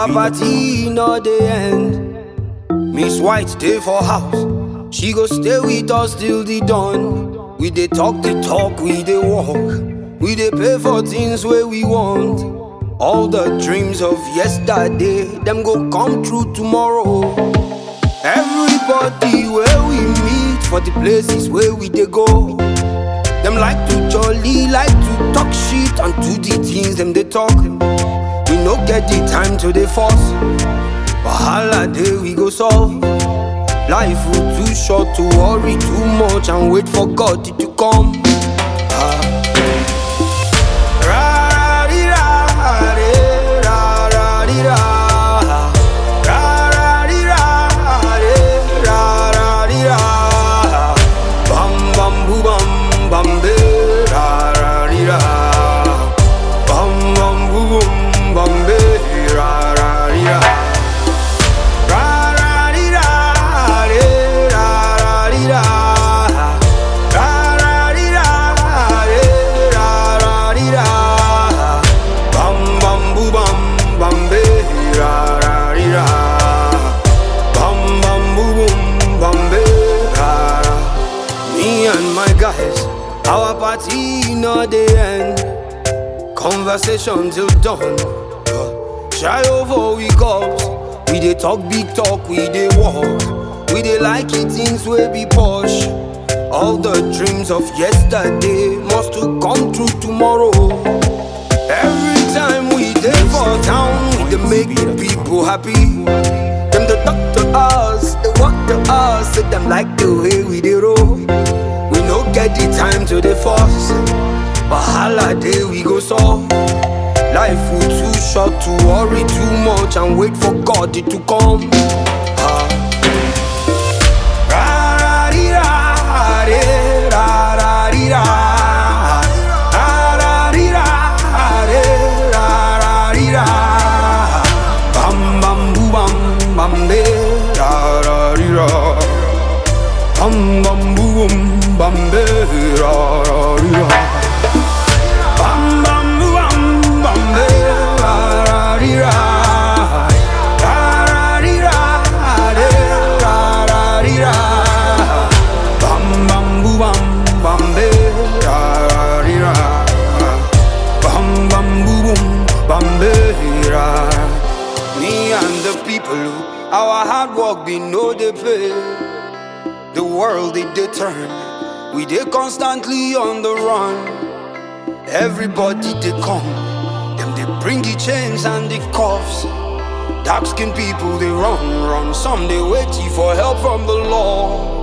Our party no dey end. Miss White stay for house. She go stay with us till the dawn. We dey talk the talk, we dey walk. We dey pay for things where we want. All the dreams of yesterday, them go come true tomorrow. Everybody where we meet for the places where we dey go. Them like to jolly, like to talk shit and do the things them they talk. We no get the time to the force. Wahala day we go solve. Life will too short to worry too much and wait for God to come. Ah. Ra-ra-dee-ra-dee, ra-ra-dee-ra. Ra-ra-dee-ra-dee, ra-ra-dee-ra. Bam bam boo bam bam be, ra-ra-dee-ra. Bam bam boo boom bam be, ra-ra-dee-ra. Ra-ra-dee-ra-dee, ra-ra-dee-ra. Ra-ra-dee-ra-dee, ra-ra-dee-ra. Bam bam boo bam bam be, ra-ra-dee-ra. Bam bam boo boom bam be, ra-ra. Me and my guys, our party no dey end. Conversation till dawn. Shy over we cups. We dey talk big talk, we dey walk. We dey like it things wey be posh. All the dreams of yesterday must to come true tomorrow. Every time we dey for town, we dey make the people happy. Them dey talk to us, they walk to us, say them like the way we dey roll. We no get the time to dey force. Wahala day we go solve. Life will too short to worry too much and wait for God to come. Ah. Ra-ra-dee-ra-dee, ra-ra-dee-ra. Ra-ra-dee-ra-dee, ra-ra-dee-ra. Bam bam boo bam bam be, ra-ra-dee-ra. Bam bam boo boom bam be, ra-ra-dee-ra. Bam bam boo bam bam be, ra-ra-dee-ra. Ra-ra-dee-ra, de, ra-ra-dee-ra. Bam bam boo bam bam be, ra-ra-dee-ra. Bam bam boo boom bam be, ra. Me and the people, our hard work be no dey pay. The world it dey turn, we dey constantly on the run. Everybody they come, them they bring the chains and the cuffs. Dark skinned people they run, run. Some they waiting for help from the law.